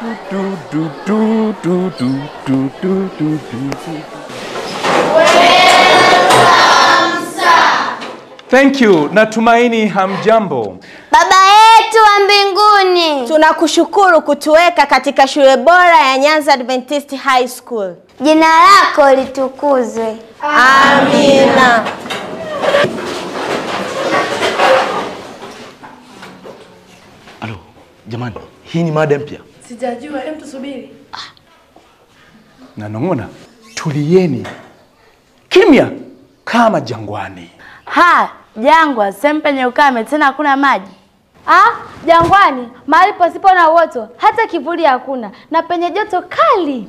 du, du, du, du, du, du, du, du, du, du. Thank you. Natumaini hamjambo. Baba yetu wa mbinguni, Tunakushukuru kutuweka katika shule bora ya Nyanza Adventist High School. jina lako litukuzwe. Amina. Alo, jamani, hii ni mada mpya. Sijajua, hem tusubiri. Nanong'ona, tulieni kimya kama jangwani. Ha, jangwa, sehemu penye ukame tena hakuna maji. Ah, jangwani, mahali pasipo na uoto, hata kivuli hakuna, na penye joto kali.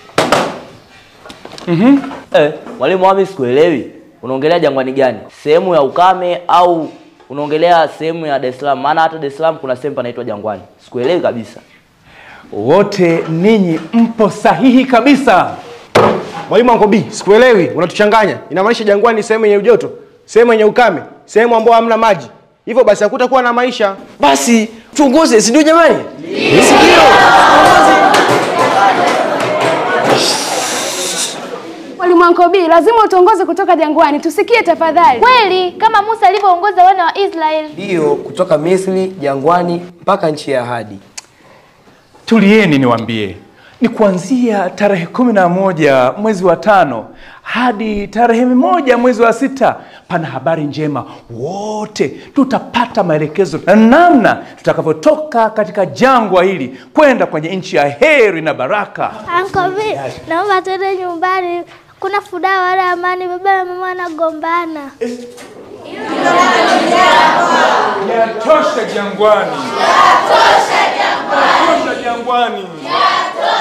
Eh, mwalimu wami sikuelewi. Unaongelea jangwani gani? Sehemu ya ukame au unaongelea sehemu ya Dar es Salaam? Maana hata Dar es Salaam kuna sehemu panaitwa jangwani. Sikuelewi kabisa. Wote ninyi mpo sahihi kabisa. Mwalimu Uncle B, sikuelewi, unatuchanganya. Inamaanisha jangwani ni sehemu yenye ujoto, sehemu yenye ukame, sehemu ambayo hamna maji. Hivyo basi hakutakuwa na maisha. Basi tuongoze, si ndio jamani? Mwalimu Ankobi, lazima utuongoze kutoka jangwani, tusikie tafadhali. Kweli, kama Musa alivyoongoza wana wa Israeli. Ndiyo, kutoka Misri jangwani mpaka nchi ya ahadi. Tulieni niwaambie, ni kuanzia tarehe kumi na moja mwezi wa tano hadi tarehe moja mwezi wa sita. Pana habari njema, wote tutapata maelekezo na namna tutakavyotoka katika jangwa hili kwenda kwenye nchi ya heri na baraka. Ankobi, naomba twende nyumbani. Kuna furaha wala amani, baba na mama wanagombana. Yatosha jangwani, yatosha jangwani, yatosha jangwani.